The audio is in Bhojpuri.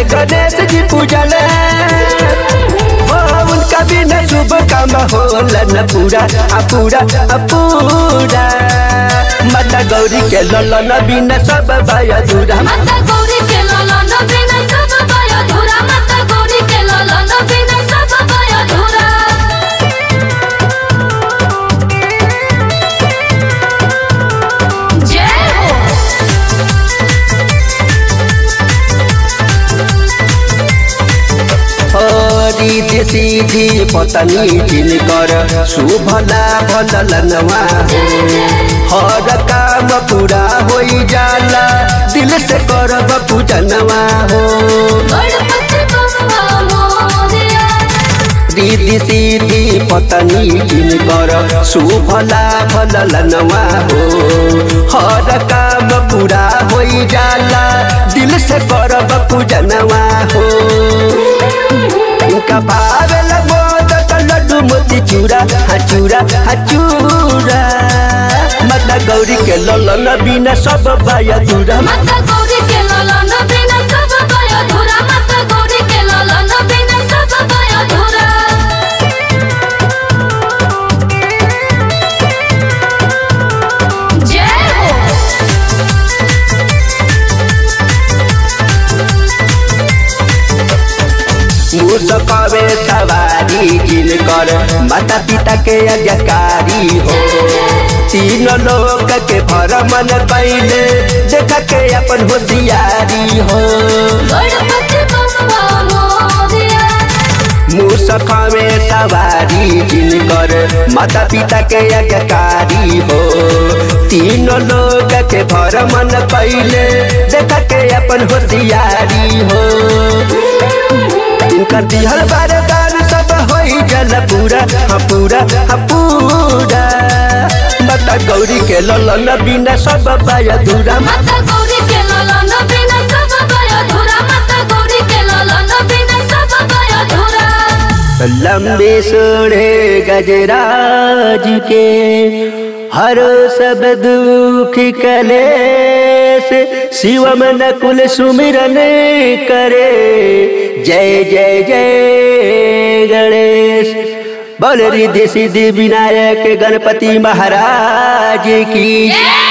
गणेश जी पूजल हो उनका बिना शुभ काम होला न पूरा आ पूरा आ पूरा माता गौरी के ललन बिना सब भय अधूरा माता गौरी के ललन बिना सब भय अधूरा माता गौरी के ललन बिना सब भय अधूरा जय हो हरी सीधी पतनी जिनकर शुभ लाभ ललनवा हो हर काम पूरा होई जाला दिल से करब पूजनवा हो गणपति बप्पा मोरया दीदी सीधी पतनी जिनकर शुभ लाभ ललनवा हो हर काम पूरा होई जाला दिल से करब पूजनवा हो इनका भावेल मोदक लड्डू मोती चूरा हाँ चूरा हाँ चूरा माता गौरी के ललन बिना सब भय अधूरा माता गौरी के ललन बिना सब भय अधूरा माता गौरी के ललन बिना सब भय अधूरा जय हो मुसकवे सवारी जिनकर माता पिता के आज्ञाकारी हो तीन लोक के भरमन कैले देख के अपन होशियारी हो गणपति बप्पा मोरया मुसखवे सवारी जिनकर माता पिता के आज्ञाकारी हो तीन लोक के भरमन कैले देख के अपन होशियारी हो इनकर दिहर बारदान सब होई जल पूरा हाँ पूरा हाँ पूरा माता गौरी के ललन बिना सब पाय अधूरा माता गौरी के ललन बिना सब भय अधूरा माता गौरी के ललन बिना सब भय अधूरा लंबे सोढ़े गजराज के हर सब दुख कलेश शिवम नकुल सुमिरन करे जय जय जय गणेश बोल रिद्धि सिद्धि विनायक गणपति महाराज की जय